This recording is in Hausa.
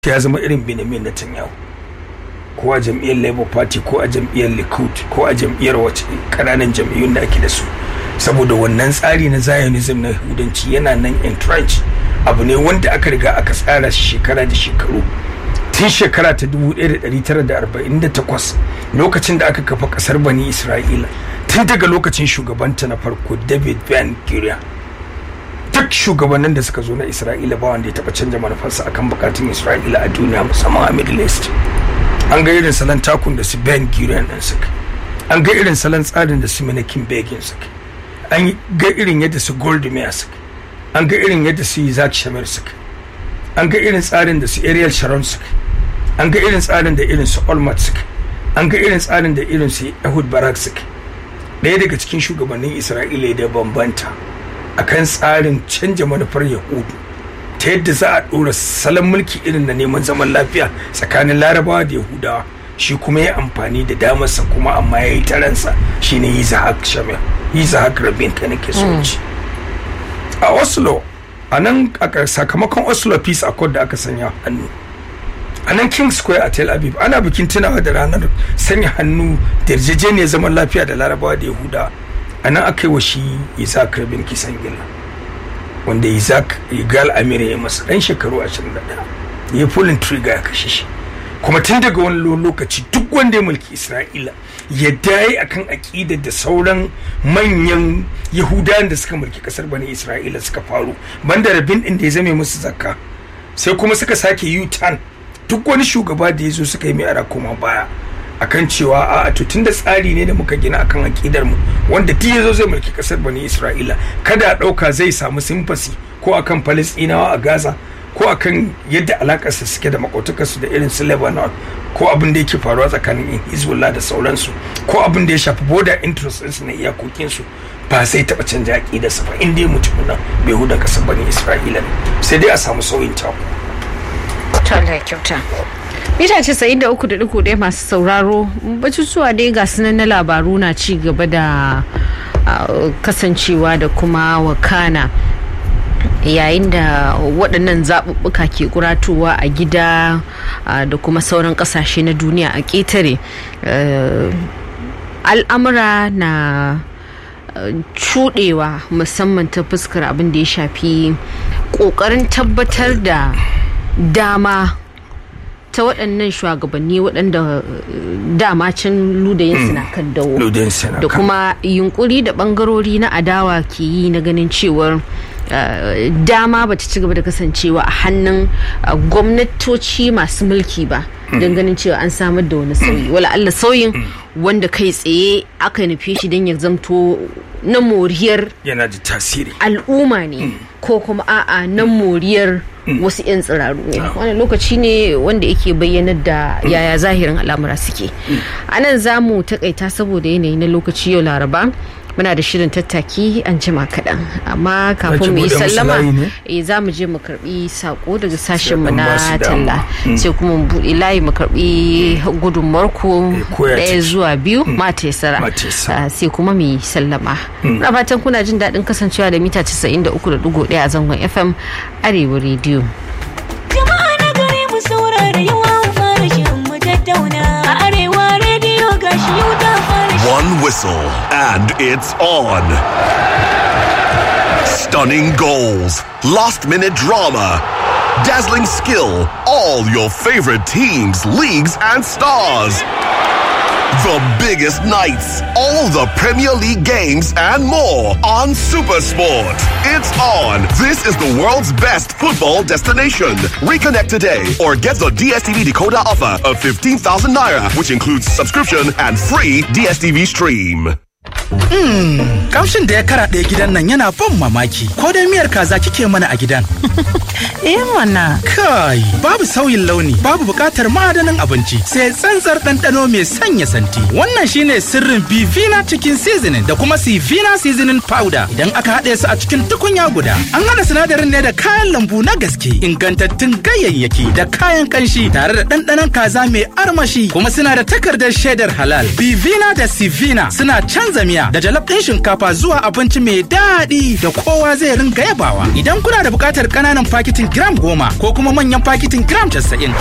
ya zama irin Benjamin Netanyahu ko a jam'iyyar Labour Party ko a jam'iyyar Likud ko a jam'iyyar wace kananan jam'iyyun da ake da su saboda wannan tsari na Zionism na Yahudanci yana nan entrenched abu ne wanda aka riga aka tsara shi shekara da shekaru tun shekara ta 1948 lokacin da aka kafa kasar bani Isra'ila tun daga lokacin shugabanta na farko David Ben Gurion duk shugabannin da suka zo na isra'ila ba wanda ya taba canja manufarsa akan bukatun isra'ila a duniya musamman a middle east an ga irin salon takun da su ben gurion din suka an ga irin salon tsarin da su menakin begin suka an ga irin yadda su goldemir suka an ga irin yadda su isaac shamir suka an ga irin tsarin da su ariel sharon suka an ga irin tsarin da irin su olmert suka an ga irin tsarin da irin su ehud barak suka ɗaya daga cikin shugabannin isra'ila da bambanta akan tsarin canja manufar yahudu ta yadda za a ɗora salon mulki irin na neman zaman lafiya tsakanin larabawa da yahudawa shi kuma ya amfani da damarsa kuma amma ya yi taransa shine yizahak shamil yizahak rabin ka nake so ci a oslo a nan sakamakon oslo peace accord da aka sanya hannu a nan king square a tel aviv ana bikin tunawa da ranar sanya hannu da yarjejeniyar zaman lafiya da larabawa da yahudawa a nan aka yi wa shi isaac rabin kisan gilla wanda isaac igal amir ya masa dan shekaru 21 ya pulling trigger ya kashe shi kuma tun daga wani lokaci duk wanda ya mulki isra'ila ya daye akan aƙidar da sauran manyan yahudawan da suka mulki kasar bani isra'ila suka faru banda rabin din da ya zame musu zakka sai kuma suka sake u-turn duk wani shugaba da ya zo suka yi mai ara koma baya akan cewa a to tunda tsari ne da muka gina akan akidar mu wanda duk yazo zai mulki kasar bani Isra'ila kada a dauka zai samu simfasi ko akan Palestinawa a Gaza ko akan yadda alakar su suke da makotakar su da irin su Lebanon ko abin da yake faruwa tsakanin Hezbollah da sauransu ko abin da ya shafi border interests su na iyakokin su ba sai taba canja akidar sa ba inda mutum nan bai huda kasar bani Isra'ila ne sai dai a samu sauyin ta Allah kyauta mita casa'in da uku da duku ɗaya masu sauraro batutuwa dai ga sunan na labaru na ci gaba da kasancewa da kuma wakana yayin da waɗannan zaɓuɓɓuka ke kuratowa a gida da kuma sauran ƙasashe na duniya a ƙetare al'amura na cuɗewa musamman ta fuskar abin da ya shafi ƙoƙarin tabbatar da dama ta waɗannan shugabanni waɗanda dama can ludayin na kan dawo da kuma yunkuri da ɓangarori na adawa ke yi na ganin cewar dama ba ta ci gaba da kasancewa a hannun gwamnatoci masu mulki ba don ganin cewa an samar da wani sauyi wala Allah sauyin wanda kai tsaye aka nufi shi don ya zamto na moriyar yana da tasiri al'umma ne ko kuma a'a na moriyar wasu 'yan tsiraru ne wani lokaci ne wanda yake bayyanar da yaya zahirin al'amura suke a nan za mu takaita saboda yanayi na lokaci yau laraba muna da shirin tattaki an jima kaɗan amma kafin mu yi sallama eh za mu je mu karbi sako daga sashen mu na talla sai kuma mu buɗe layi mu karbi gudunmuwar ku ɗaya zuwa biyu mata ya sara sai kuma mu yi sallama na fatan kuna jin daɗin kasancewa da mita 93.1 a zangon fm arewa rediyo jama'a na gari mu saurara yawa fara shirin mu tattauna a arewa rediyo gashi yau ta fara One whistle and it's on. Stunning goals, last minute drama, dazzling skill, all your favorite teams, leagues, and stars. The biggest nights, all the Premier League games, and more on Supersport. It's on. This is the world's best football destination. Reconnect today or get the DSTV decoder offer of 15,000 naira, which includes subscription and free DSTV stream. Kamshin da ya karaɗe gidan nan yana ban mamaki. Ko dai miyar kaza kike mana a gidan? Eh mana. Kai, babu sauyin launi, babu buƙatar madanin abinci, sai tsantsar ɗanɗano mai sanya santi. Wannan shine sirrin Bivina Chicken Seasoning da kuma Sivina Seasoning Powder. Idan aka haɗe su a cikin tukunya guda, an haɗa sinadarin ne da kayan lambu na gaske, ingantattun ganyayyaki da kayan kanshi tare da ɗanɗanon kaza mai armashi, kuma suna da takardar shaidar halal. Bivina da Sivina suna canza miya da jalaf ɗin shinkafa zuwa abinci mai daɗi da kowa zai ringa yabawa. Idan kuna da buƙatar ƙananan fakitin gram goma ko kuma manyan fakitin gram casa'in